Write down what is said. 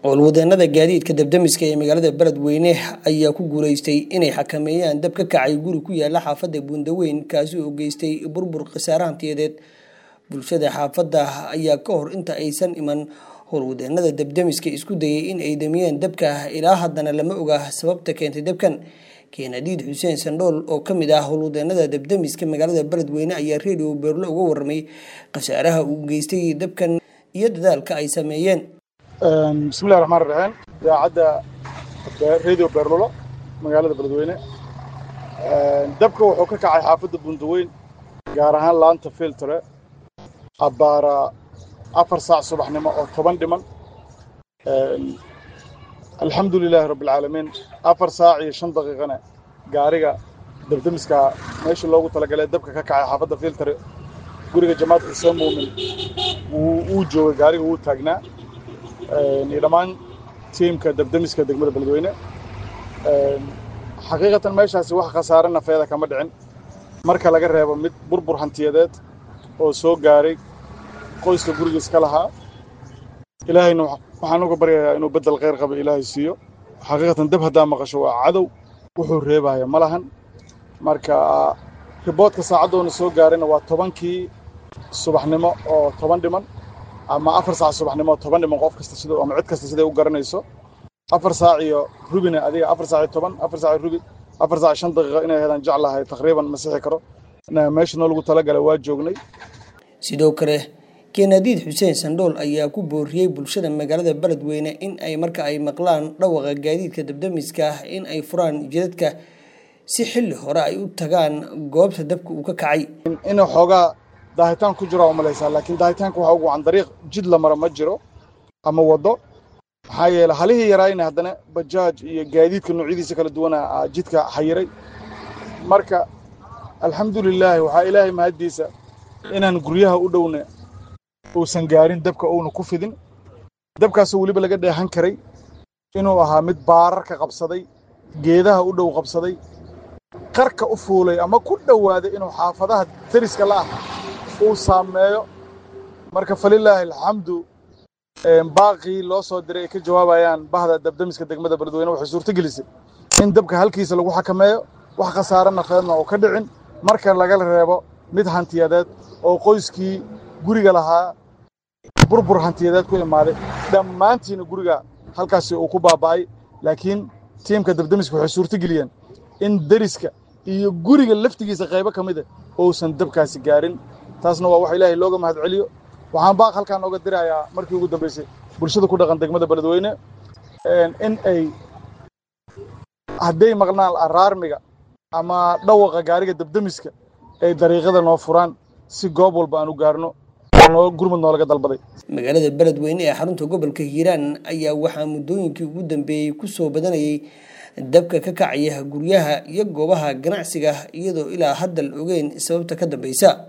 howlwadeenada gaadiidka dabdamiska ee magaalada beledweyne ayaa ku guuleystay inay xakameeyaan dab ka kacay guri ku yaala xaafadda buundaweyn kaasi oo geystay burbur khasaare hantiyadeed bulshada xaafadda ayaa ka hor inta aysan iman howlwadeenada dabdamiska isku dayay in ay damiyeen dabka ilaa haddana lama oga sababta keentay dabkan keenadiid xuseen sandhool oo ka mid ah howlwadeenada dabdamiska magaalada beledweyne ayaa redio beerlo uga warramay khasaaraha uu geystay dabkan iyo dadaalka ay sameeyeen bismillahi raxmaan raxiim idaacadda radio beerlulo magaalada beledweyne dabka wuxuu ka kacay xaafadda bundaweyn gaar ahaan laanta filtre abbaara afar saac subaxnimo oo toban dhiman alxamdu lilaahi rabbialcaalamiin afar saac iyo shan daqiiqana gaariga dabdamiska meesha loogu talagalay dabka ka kacay xaafadda filtre guriga jamaad xuseen muumin wuu joogay gaariga wuu taagnaa iyo dhammaan tiimka dabdamiska degmada beledweyne xaqiiqatan meeshaasi wax khasaare nafeeda kama dhicin marka laga reebo mid burbur hantiyadeed oo soo gaaray qoyska gurigiis ka lahaa ilaahayna waxaan uga baryayaa inuu beddel khayr qaba ilaahay siiyo xaqiiqatan dab haddaa maqasho waa cadow wuxuu reebaya ma lahan marka riboodka saacaddoona soo gaarayna waa tobankii subaxnimo oo toban dhiman ama afar saac subaxnimo oo toban dhiman qof kasta sida ama cid kasta siday u garanayso afar saac iyo rubina adiga afar saac iyo toban afar saac iyo rubi afar saac iyo shan daqiiqo inay helaan jeclahay taqriiban ma sixi karo meesha noo lagu talagalay waa joognay sidoo kale keenadiid xuseen sandhool ayaa ku booriyey bulshada magaalada beledweyne in ay marka ay maqlaan dhawaqa gaadiidka dabdamiska ah in ay furaan jidadka si xilli hore ay u tagaan goobta dabka uu ka kacay inuu xoogaa daahitaan ku jiro umalaysaa laakiin daahitaanka waxaa ugu wacan dariiq jid la mara ma jiro ama waddo maxaa yeele halihii yaraayna haddana bajaaj iyo gaadiidka noocyadiisa kala duwana jidka xayiray marka alxamdulilaahi waxaa ilaahay mahaddiisa inaan guryaha u dhowna uusan gaarin dabka uuna ku fidin dabkaasoo weliba laga dheehan karay inuu ahaa mid baararka qabsaday geedaha u dhow qabsaday qarka u fuulay ama ku dhowaaday inuu xaafadaha dariska la ah uu saameeyo marka falilaahi alxamdu baaqii loo soo diray ay ka jawaabayaan bahda dabdamiska degmada beledweyne waxay suurto gelisay in dabka halkiisa lagu xakameeyo wax khasaare nafeedna oo ka dhicin marka laga reebo mid hantiyadeed oo qoyskii guriga lahaa burbur hantiyadeed ku imaaday dhammaantiina guriga halkaasi uu ku baaba'ay laakiin tiimka dabdamiska waxay suurto geliyeen in deriska iyo guriga laftigiisa qaybo ka mida uusan dabkaasi gaarin taasna waa wax ilaahay looga mahad celiyo waxaan baaq halkaan ooga dirayaa markii ugu dambaysay bulshada ku dhaqan degmada beledweyne in ay hadday maqnaan araarmiga ama dhawaqa gaariga dabdamiska ay dariiqada noo furaan si goob walba aan u gaarno gurmud noolaga dalbaday magaalada beledweyne ee xarunta gobolka hiiraan ayaa waxaa muddooyinkii ugu dambeeyey ku soo badanayay dabka ka kacaya guryaha iyo goobaha ganacsiga iyadoo ilaa hadda la ogeyn sababta ka dambeysa